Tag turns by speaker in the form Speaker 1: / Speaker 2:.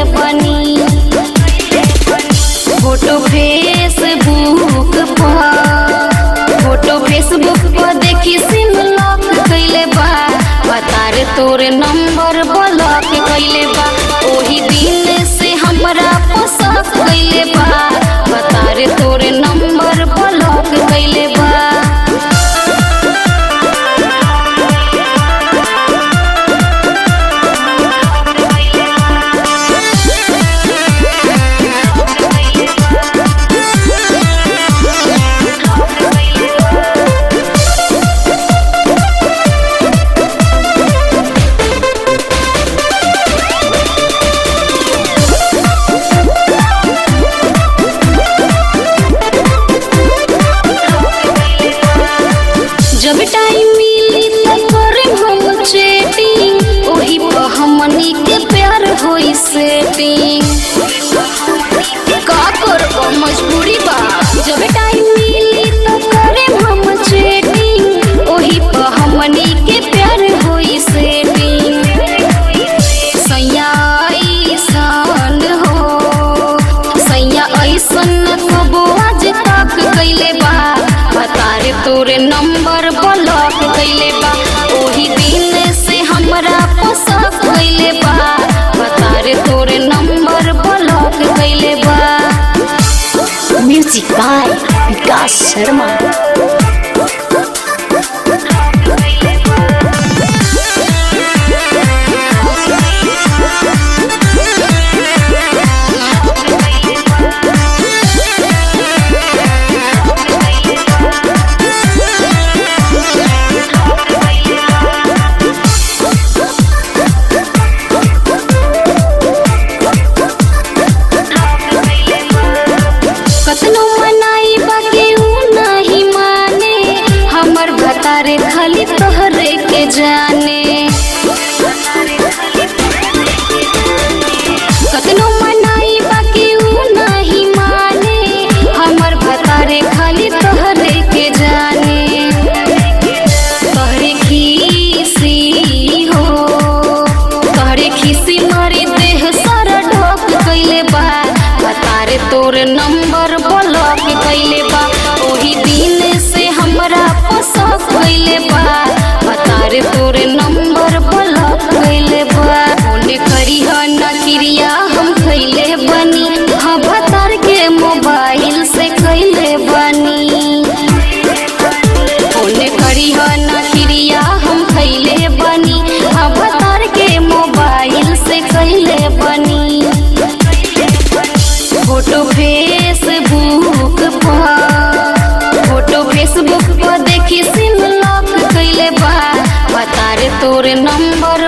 Speaker 1: बनी photo Facebook पर photo Facebook पर देखी सिम लॉक कैले बा बता रे तोरे नंबर ब्लॉक कैले बा ओही दिन से हमरा पसंद कैले बा बता रे तोरे नंबर ब्लॉक कैले बा जब टाइम मिली त करे हम चैटिंग ओही पर हमनी के प्यार होई सेटिंग का करबो मजबूरी बा जब टाइम मिली त करे हम चैटिंग ओही पर हमनी के प्यार होई सेटिंग सैया ऐसन हो सैया ऐसन कबो आज तक कैले बा बता रे तोरे नंबर ब्लॉक कैले बा ओही दिन से हमरा पसंद कैले बा बता रे तोरे नंबर ब्लॉक कैले बा
Speaker 2: म्यूजिक बाय विकास शर्मा
Speaker 1: कतनो मनाई बाकी ऊ नहीं माने हमर भतारे खाली तोहरे के जाने कतनो मनाई बाकी ऊ नहीं माने हमर भतारे खाली तोहरे के जाने तोहरे खीसी हो तोहरे खीसी मारी देह सारा ढोक कैले बा बता रे तोरे नंबर ब्लॉक कैले बा ओही दिन से हमरा पसंद कैले बा बता रे तोरे नंबर ब्लॉक कैले बा ओने करी ह ना क्रिया हम कैले बनी हाँ भतार के मोबाइल से कैले बनी ओने करी ह ना क्रिया हम खैले बनी हाँ भतार के मोबाइल से कैले बनी फोटो फेसबुक पर फोटो फेसबुक पर देखी सिम लॉक कैले बा बता रे तोरे नंबर